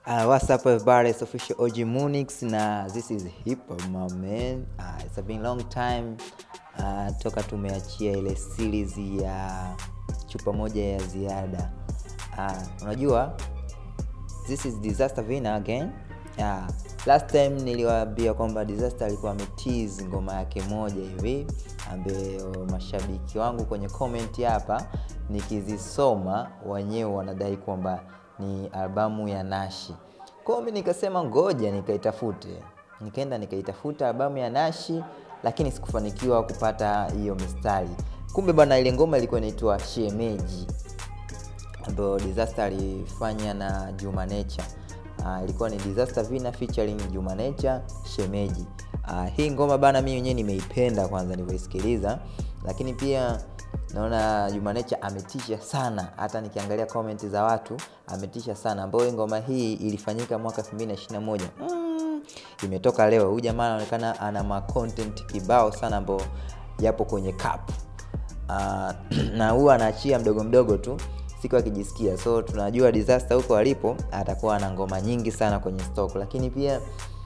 Uh, what's up everybody? It's official OG Munix na this is hip hop my man. Uh, it's been long time uh, toka tumeachia ile series ya chupa moja ya ziada. Uh, unajua this is Disaster Vina again. Uh, last time niliwaambia kwamba Disaster alikuwa ametease ngoma yake moja hivi ambayo mashabiki wangu kwenye comment hapa nikizisoma wenyewe wanadai kwamba ni albamu ya Nashi. Kwa hiyo mimi nikasema ngoja nikaitafute. Nikaenda nikaitafuta albamu ya Nashi lakini sikufanikiwa kupata hiyo mistari. Kumbe bwana ile ngoma ilikuwa inaitwa Shemeji ambayo Disaster alifanya na Juma Nature. Uh, ilikuwa ni Disaster Vina featuring Juma Nature Shemeji. Uh, hii ngoma bana mimi mwenyewe nimeipenda kwanza nilivyoisikiliza, lakini pia naona Juma Nature ametisha sana, hata nikiangalia comment za watu ametisha sana, ambayo ngoma hii ilifanyika mwaka 2021 mm, imetoka leo. Huyu jamaa anaonekana ana ma content kibao sana ambao yapo kwenye cup uh, na huwa anaachia mdogo mdogo tu siku akijisikia, so tunajua Disaster huko alipo atakuwa na ngoma nyingi sana kwenye stock, lakini pia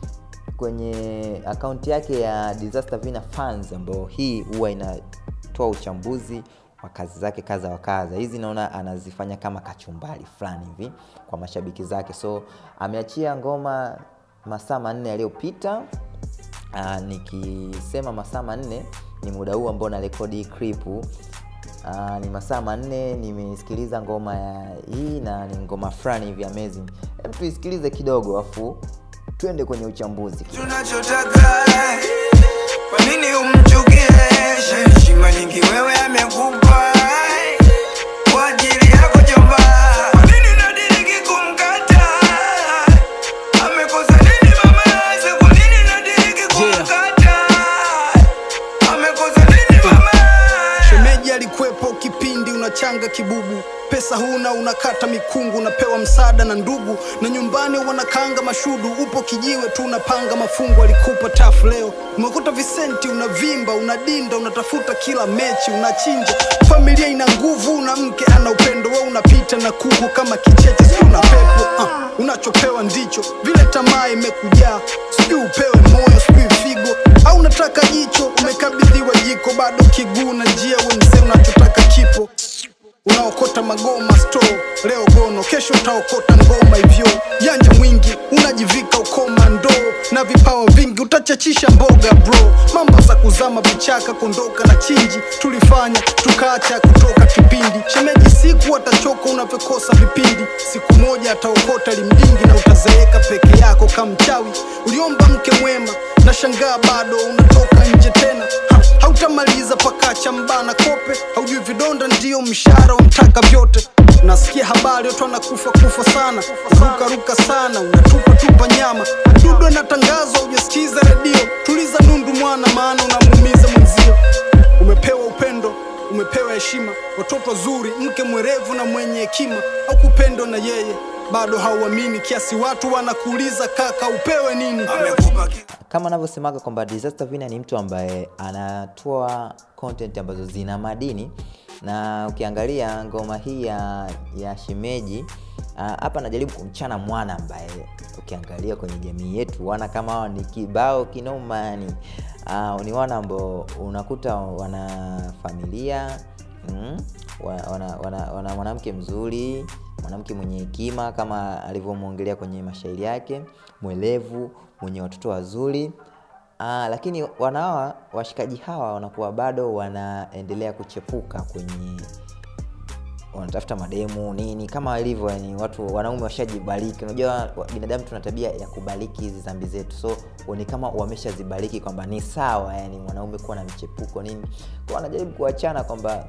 kwenye akaunti yake ya Disaster Vina Fans ambayo hii huwa inatoa uchambuzi wa kazi zake kadha wa kadha. Hizi naona anazifanya kama kachumbari fulani hivi kwa mashabiki zake, so ameachia ngoma masaa manne yaliyopita. Aa, nikisema masaa manne ni muda huu ambao na rekodi clip. Aa, ni masaa manne nimesikiliza ngoma ya hii na ni ngoma fulani hivi amazing. Hebu tuisikilize kidogo afu twende kwenye uchambuzi. tunachotaka kwa nini umchukie heshima nyingi wewe amekupa kwa ajili yako jomba kwa nini unadiriki kumkata amekosa nini mama yake kwa nini unadiriki kumkata amekosa nini mama Shemeji alikuwepo kipindi unachanga kibubu, pesa huna, unakata mikungu, unapewa msaada na ndugu, na nyumbani wanakanga mashudu, upo kijiwe tu unapanga mafungu. Alikupa tafu leo, umekuta visenti, unavimba, unadinda, unatafuta kila mechi, unachinja. Familia ina nguvu, una mke ana upendo, wewe unapita na kuku kama kicheche, si una pepo uh, unachopewa ndicho vile, tamaa imekujaa, sijui upewe moyo, sijui figo au unataka jicho, umekabidhiwa jiko, bado kiguu na njia wenze, unachotaka kipo unaokota magoma store leo gono, kesho utaokota ngoma hivyo. Janja mwingi unajivika ukoma ndoo na vipawa vingi, utachachisha mboga bro. Mambo za kuzama vichaka, kondoka na chinji, tulifanya tukaacha kutoka kipindi. Shemeji siku atachoka unavyokosa vipindi, siku moja ataokota limdingi na utazeeka peke yako kama mchawi. Uliomba mke mwema na shangaa bado unatoka nje tena ha, hautamaliza pakacha mbana kope, haujui vidonda ndio mshahara umtaka vyote. Nasikia habari watu wanakufa kufa sana, ruka ruka sana, unatupa tupa nyama, dudu anatangazwa, hujasikiza redio. Tuliza nundu mwana, maana unamuumiza mwenzio. Umepewa upendo, umepewa heshima, watoto wazuri, mke mwerevu na mwenye hekima, au kupendwa na yeye bado hauamini, kiasi watu wanakuuliza kaka, upewe nini? amekupa ki- kama anavyosemaga kwamba Disaster Vina ni mtu ambaye anatoa content ambazo zina madini, na ukiangalia ngoma hii ya, ya Shemeji ah, hapa anajaribu kumchana mwana ambaye ukiangalia kwenye jamii yetu wana kama hawa ni kibao kinoma, yani uh, ni wana ambao unakuta wana familia mm, wana, wana, wana, wana mwanamke mzuri mwanamke mwenye hekima kama alivyomwongelea kwenye mashairi yake, mwelevu, mwenye watoto wazuri. Aa, lakini wanawa washikaji hawa wanakuwa bado wanaendelea kuchepuka kwenye wanatafuta mademu nini kama ilivyo yani watu wanaume washajibariki unajua wa- binadamu tuna tabia ya kubariki hizi dhambi zetu so ni kama wameshazibariki kwamba ni sawa yani mwanaume kuwa na mchepuko nini kwa wanajaribu kuachana kwamba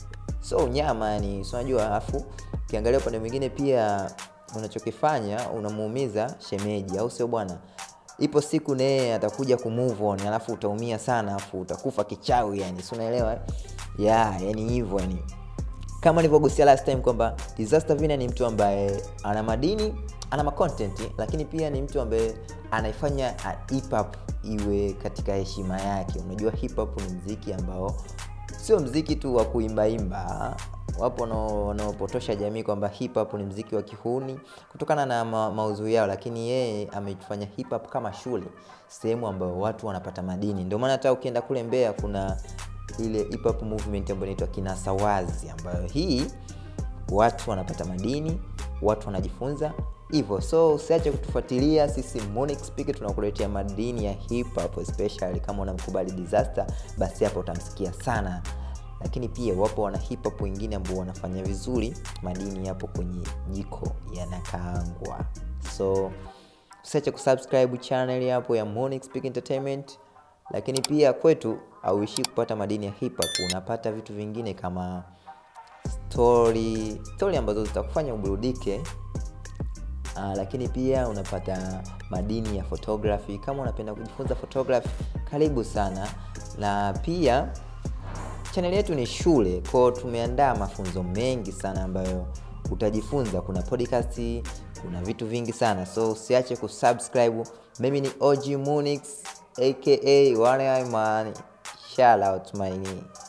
so unyama yani si unajua alafu ukiangalia upande mwingine pia unachokifanya unamuumiza shemeji au sio bwana ipo siku naye atakuja kumove on alafu utaumia sana alafu utakufa kichawi yani si unaelewa eh? yeah, yani hivyo yani kama nilivyogusia last time kwamba Disaster Vina ni mtu ambaye ana madini ana macontent lakini pia ni mtu ambaye anaifanya uh, hip hop iwe katika heshima yake unajua hip hop ni mziki ambao sio mziki tu wa kuimbaimba wapo wanao- wanaopotosha jamii kwamba hip hop ni mziki wa kihuni kutokana na ma maudhui yao, lakini yeye amefanya hip hop kama shule, sehemu ambayo watu wanapata madini. Ndio maana hata ukienda kule Mbeya kuna ile hip hop movement ambayo inaitwa Kinasawazi, ambayo hii watu wanapata madini, watu wanajifunza hivyo. So usiache kutufuatilia sisi Monix Speak, tunakuletea madini ya hip hop, especially kama unamkubali Disaster, basi hapo utamsikia sana lakini pia wapo wana hip hop wengine ambao wanafanya vizuri, madini yapo kwenye jiko yanakaangwa. So usiache kusubscribe channel hapo ya Monix Speak Entertainment, lakini pia kwetu auishi kupata madini ya hip hop, unapata vitu vingine kama story story ambazo zitakufanya uburudike. Uh, lakini pia unapata madini ya photography. Kama unapenda kujifunza photography, karibu sana. Na pia chaneli yetu ni shule, kwao tumeandaa mafunzo mengi sana ambayo utajifunza. Kuna podcast, kuna vitu vingi sana, so usiache kusubscribe. Mimi ni OG Munix aka One Eye Man. Shout out my